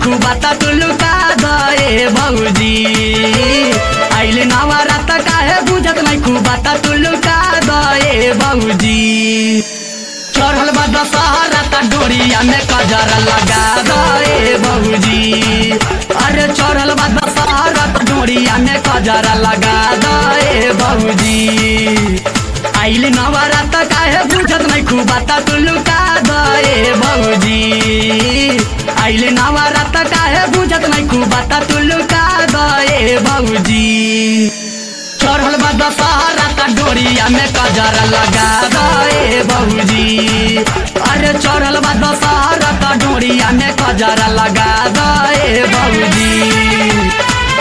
नहीं बाता तू लुका दे भौजी आइले नवरात काहे बुझत नहीं बाता तू लुका दे भौजी चढ़ल बा दशहरा त डोरिया में कजर लगा दे भौजी अरे चढ़ल बा दशहरा त डोरिया में कजर लगा दे भौजी आइले नवरात काहे बुझत नहीं बाता तू लुका दे भौजी आइले नवरात काहे बुझत नहीं बाता तू लुका दे भौजी चढ़ल बा दशहरा त डोरिया में कजर लगा दे भौजी अरे चढ़ल बा दशहरा त डोरिया में कजर लगा दे भौजी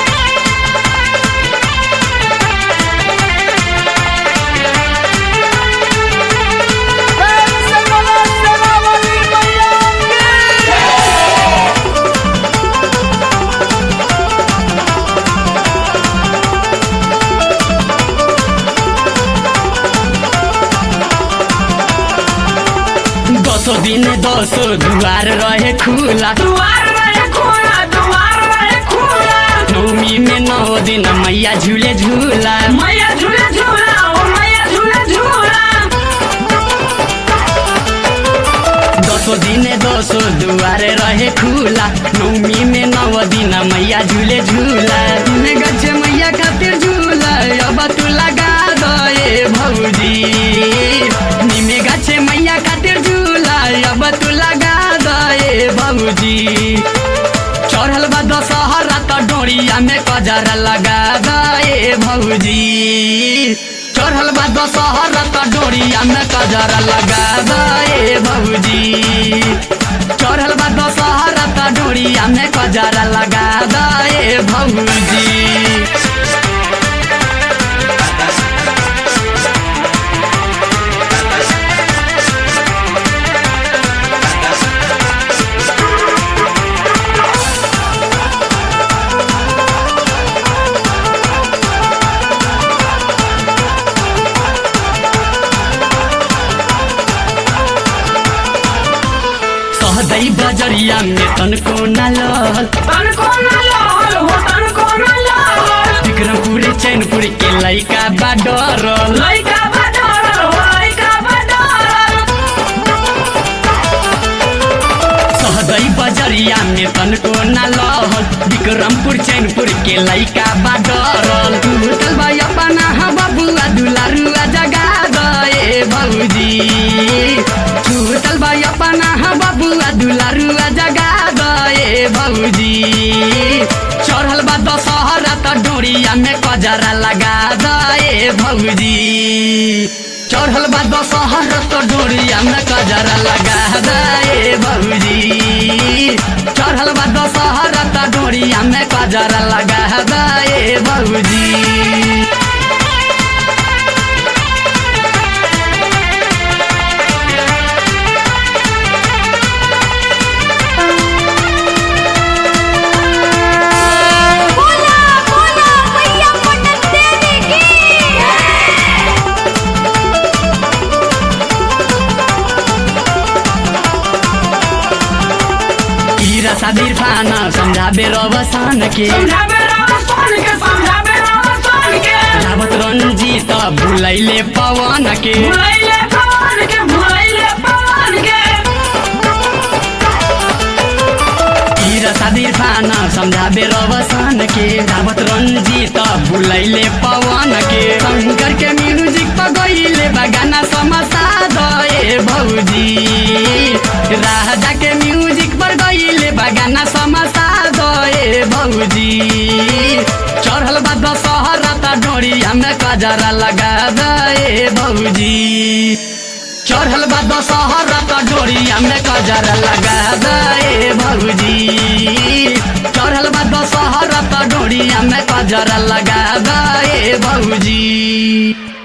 दसो दिन दसो दुआर रहे खुला दुआर रहे खुला दुआर रहे खुला नौमी में नौ दिन मैया झूले झूला मैया झूला झूला ओ मैया झूला झूला दसो दिन दसो दुआर रहे खुला नौमी में नौ दिन मैया झूले झूला में गच्छे मैया खातिर झूला अब तू लगा दे भौजी निमे गच्छे मैया खातिर झूला अब तू लगा दे भौजी चढ़ल बा दशहरा त डोरिया में कजर लगा दे भौजी चढ़ल बा दशहरा त डोरिया में कजर लगा दे भौजी चढ़ल बा दशहरा त डोरिया में कजर लगा दे भौजी सहदै बजरिया में तनको न लल तन को न लाल हो तन को न लाल विक्रमपुर चैनपुर के लैका बा डरल लइका बडर हो लइका बडर सहदै बजरिया में तनको न लहल विक्रमपुर चैनपुर के लैका बा डरल टूटल बा अपना हा बबुआ दुलारुआ जगा दे भौजी टूटल बा अपना हा बबुआ दुलारुआ जगा दे भौजी चढ़ल बा दशहरा त डोरिया में कजरा लगा दे भौजी चढ़ल बा दशहरा त डोरिया में कजरा लगा दे भौजी चढ़ल बा दशहरा त डोरिया में कजरा लगा दे भौजी बोला बोला मैया पटक देवी की हीरा सादिर फाना समझाबे रवसान के समझाबे रावण के समझाबे रावण के रावत रंजीत भुलैले पवन के भुलैले पवन के भुलैले पवन के हीरा सादिर फाना समझाबे रवसान के रावत रंजीत भुलैले पवन के शंकर के म्यूजिक पर गईले बगाना समसा दे भौजी राजा के म्यूजिक पर गईले बगाना समसा दे भौजी चढ़ल बा दशहरा त डोरिया में कजरा लगा दे भौजी चढ़ल बा दशहरा त डोरिया में कजरा लगा दे भौजी चढ़ल बा दशहरा त डोरिया में कजरा लगा दे भौजी